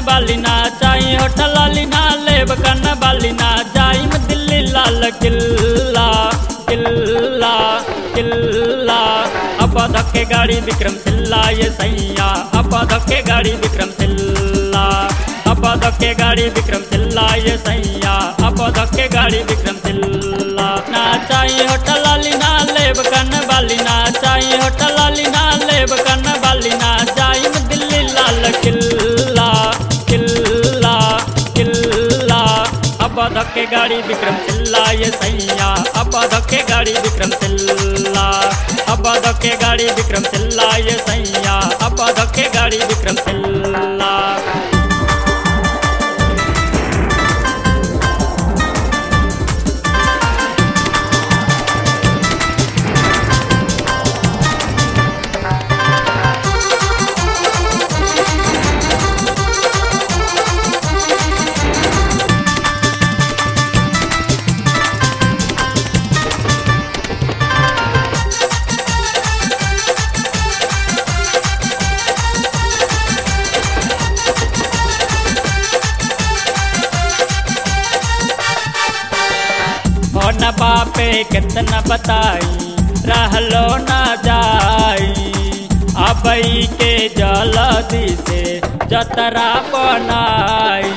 बाली ना चाही होटल लाली ना लेब कन बाली ना जाइम दिल्ली लाल किल्ला किल्ला किल्ला अब धक्के गाड़ी विक्रम सिल्ला ये सैया अब धक्के गाड़ी विक्रम सिल्ला अब धक्के गाड़ी विक्रम सिल्ला ये सैया अब धक्के गाड़ी विक्रम सिल्ला ना चाहिए होटल लाली ना लेब कन बाली ना चाहिए होटल लाली ना लेब कन बाली ना जाइम दिल्ली लाल किल्ला किल्ला किल्ला अब धक्के गाड़ी विक्रम सिल्ला ये सैया अब धक्के गाड़ी विक्रम सिल्ला अब धक्के गाड़ी विक्रम सिल्ला ये सैया अब धक्के गाड़ी विक्रम सिल्ला हो न बापे कितना बताई रहलो न जाई अबई के जलदी से जतरा बनाई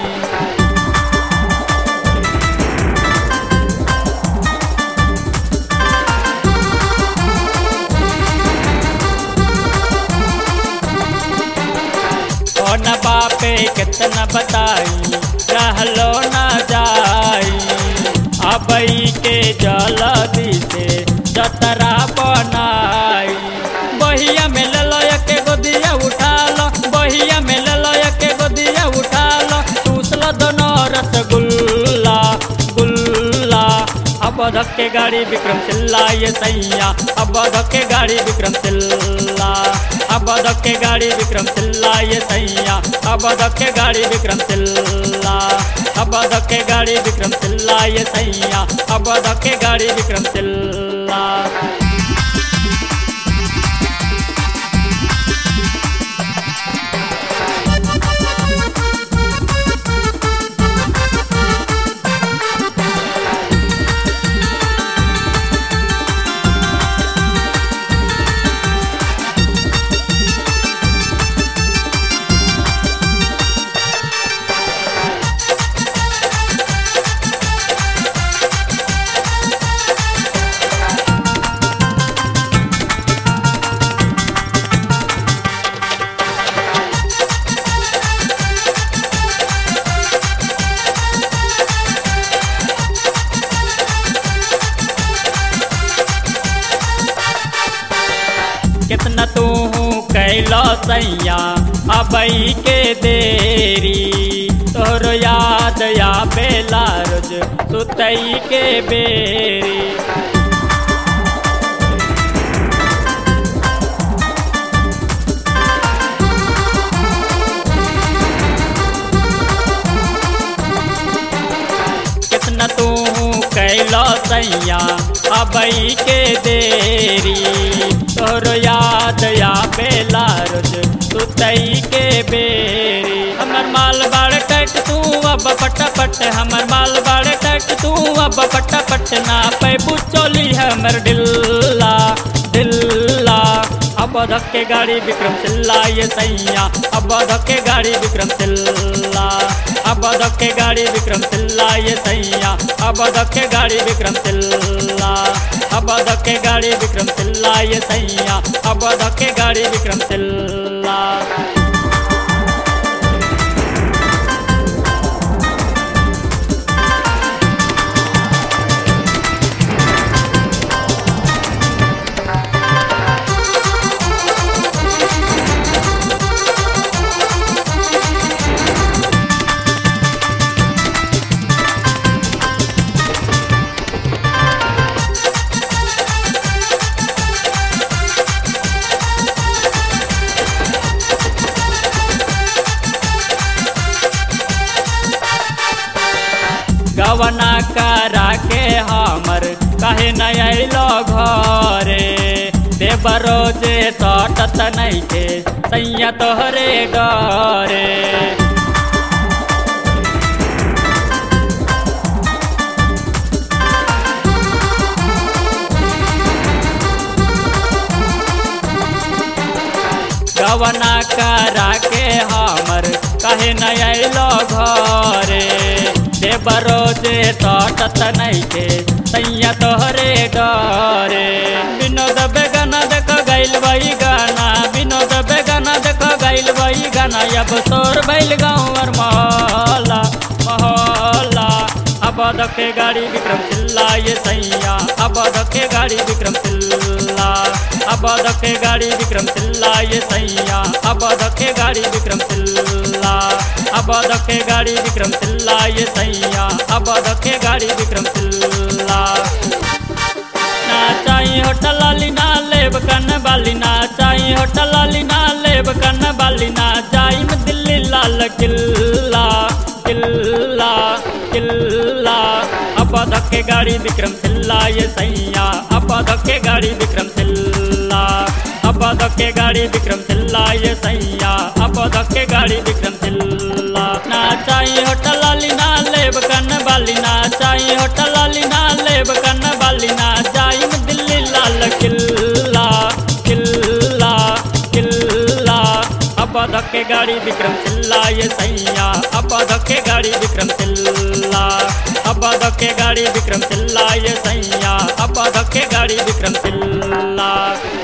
हो न बापे कितना बताई रहलो न जाई अबई के जलदी से जतरा बनाई बहिया में ले लो के गोदिया उठा लो बहिया में ले लो के गोदिया उठा लो टूसलो दोनों रसगुल्ला गुल्ला अब धक्के गाड़ी विक्रम चिल्ला ये सैया अब धक्के गाड़ी विक्रम चिल्ला अब धक्के गाड़ी विक्रम चिल्ला ये सैया अब धक्के गाड़ी विक्रम चिल्ला अब धक्के गाड़ी विक्रम चिल्ला ये सैया अब धक्के गाड़ी विक्रम चिल्ला कितना तू कैलो सैया अबई के देरी तोर याद या बेला रोज सुतई के बेरी कितना तू कैलो सैया अबई के देरी तोर याद या बेला रोज सुतई के बेरी हमर माल बाड़ कट तू अब पटापट हमर माल बाड़ कट तू अब पटापट ना पैबू चोली हमर डिल्ला डिल्ला अब धक्के गाड़ी विक्रम चिल्ला ये सैया अब धक्के गाड़ी विक्रम चिल्ला अब धक्के गाड़ी विक्रम चिल्ला ये सैया अब धक्के गाड़ी विक्रम चिल्ला अब धक्के गाड़ी विक्रम चिल्ला ये सैया अब धक्के गाड़ी विक्रम चिल्ला गवना करा के हमर कहे नहीं अलो घरे देवरो जे सटत नहीं के सैया तोहरे डरे गवना करा के हमर कहे न अलो घरे देवरो जे सटत नैखे तैया तोहरे डरे विनोद बेगाना देख गैल वही गाना विनोद बेगाना देख गैल वही गाना अब तोर बैल गाँव और महला महला अब दखे गाड़ी विक्रम चिल्ला ये सैया अब दखे गाड़ी विक्रम चिल्ला अब दखे गाड़ी विक्रम चिल्ला ये सैया अब दखे गाड़ी विक्रम चिल्ला अब दखे गाड़ी विक्रम चिल्ला ये सैया अब दखे गाड़ी विक्रम चिल्ला ना चाही होटल वाली ना लेब कन वाली ना चाही होटल वाली ना लेब कन वाली ना जाइम दिल्ली लाल किल्ला किल्ला किल्ला अब धक्के गाड़ी विक्रम चिल्ला ये सैया अब धक्के गाड़ी विक्रम चिल्ला अब धक्के गाड़ी विक्रम चिल्ला ये सैया अब धक्के गाड़ी विक्रम चिल्ला ना चाही होटल वाली ना लेब कन वाली ना चाही होटल वाली ना लेब कन वाली ना जाइम दिल्ली लाल किल्ला किल्ला किल्ला अब धक्के गाड़ी विक्रम चिल्ला ये सैया अब धक्के गाड़ी विक्रम चिल्ला अब धक्के गाड़ी विक्रम चिल्ला ये सैया अब धक्के गाड़ी विक्रम चिल्ला